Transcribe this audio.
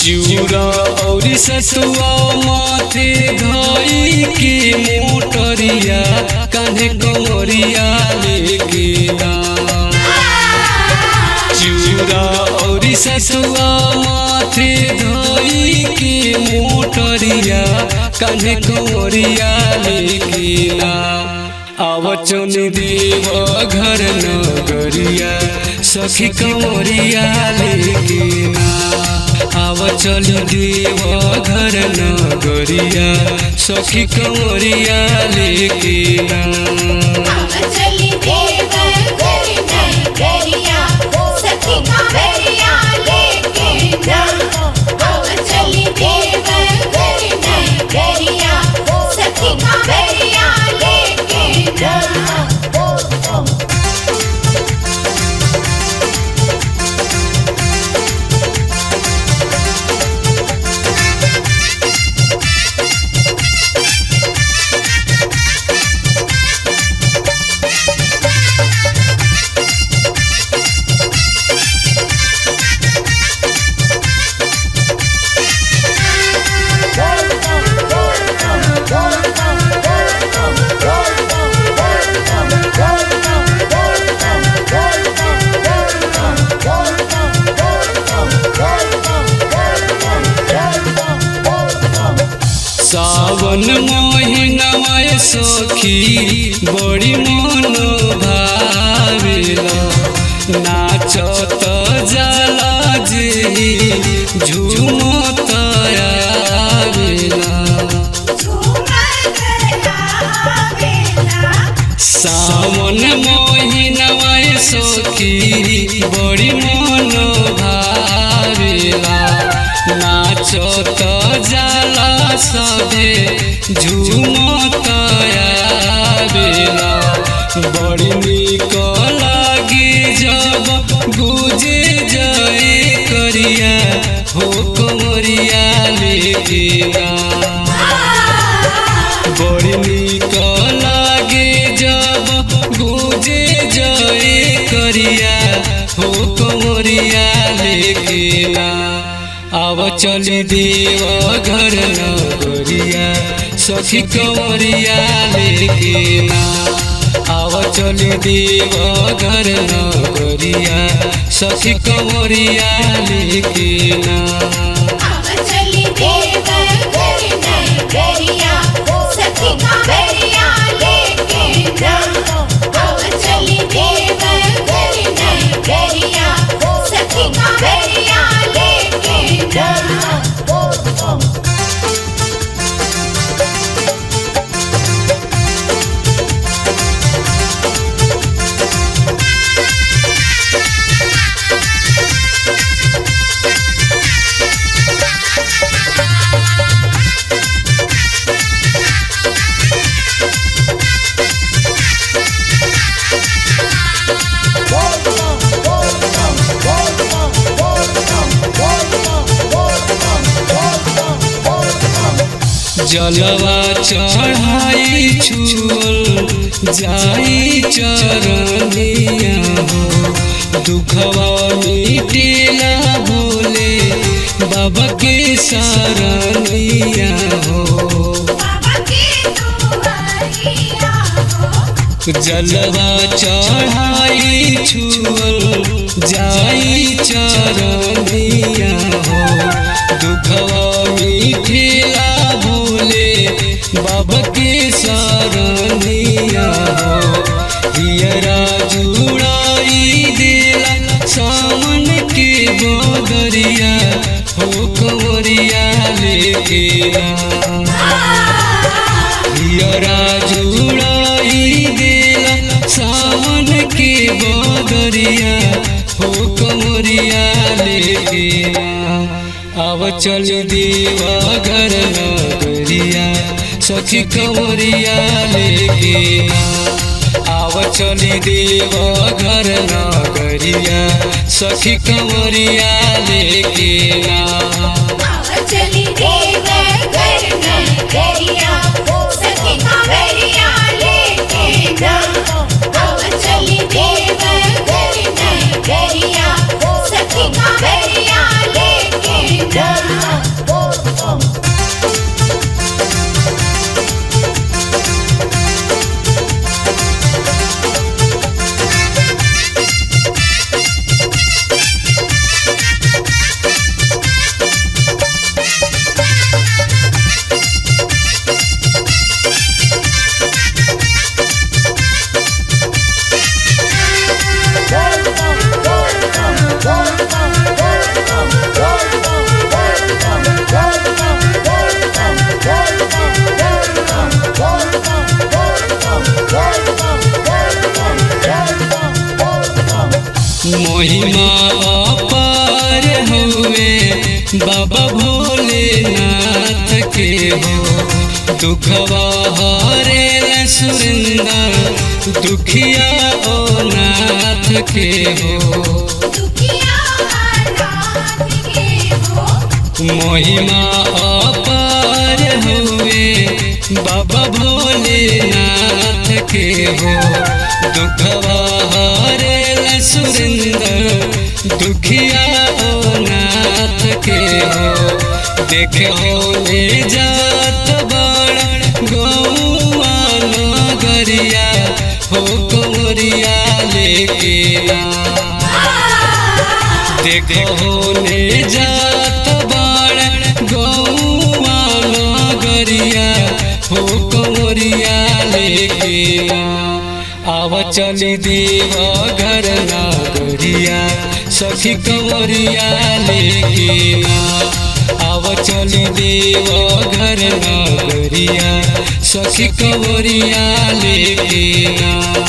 चिउरा औरी सतुआ माथे धई के मोटरिया कान्हे कमरिया लेके ना चिउरा औरी सतुआ माथे धई के मोटरिया कान्हे कमरिया लेके ना आवचन देव घर नगरिया सखी कमरिया लेके ना आव चल देव घर नगरिया सखी कमरिया लेके ना चली देव घर नगरिया सखी कांवरिया लेके ना अब चली देव घर नगरिया सखी कांवरिया लेके ना सावन महीनवा सखी बड़ी मन भावेला नाचत जाला जे झूमत आवेला सावन महीनवा सखी बड़ी मन भावेला नाचत जाला सबे झूमत आवेला बड़ी निक लागे जब गुजे जाए करिया हो कमरिया लेके ना बड़ी निक लागे जब गुजे जाए करिया हो कमरिया लेके ना आव चली देव घर नगरिया सखी कमरिया लेके ना आव चली देव घर नगरिया सखी कमरिया लेके ना चली देव घर नगरिया सखी कांवरिया लेके ना अब चली देव घर नगरिया सखी कांवरिया लेके ना जलवा चढ़ाई छुअल जाई चरनिया हो दुखवा मिटेला भोले बाबा के शरणिया हो बाबा के दुआरिया हो जलवा चढ़ाई छुअल जाई चरनिया हो दुखवा मिठेला भोले बाबा के शरणिया हो हियरा जुड़ाई देला सामन के बदरिया हो कंवरिया लेके ना हियरा जुड़ाई देला सावन के बदरिया हो कमरिया लेके आव चल देवा घर नगरिया सखी कमरिया लेके आव चल देवा घर नगरिया सखी कमरिया लेके ना चली देव घर नगरिया सखी कांवरिया लेके ना अब चली देव घर नगरिया सखी कांवरिया लेके ना महिमा अपार हुए बाबा भोलेनाथ के हो दुखवा हरे सुरेंद्र दुखिया ओ नाथ के हो दुखिया नाथ के हो महिमा अपार हुए बाबा भोलेनाथ के हो दुखवा हरे सुरेंद्र दुखिया ओ नाथ के हो देखे हो ले जात बड़ गौआ नगरिया हो कंवरिया लेके आ देखो होने जात बाड़ गौआ नगरिया हो कंवरिया लेके आव चली देव घर नगरिया सखी कंवरिया लेके आव चली देव घर नगरिया सखी कंवरिया लेके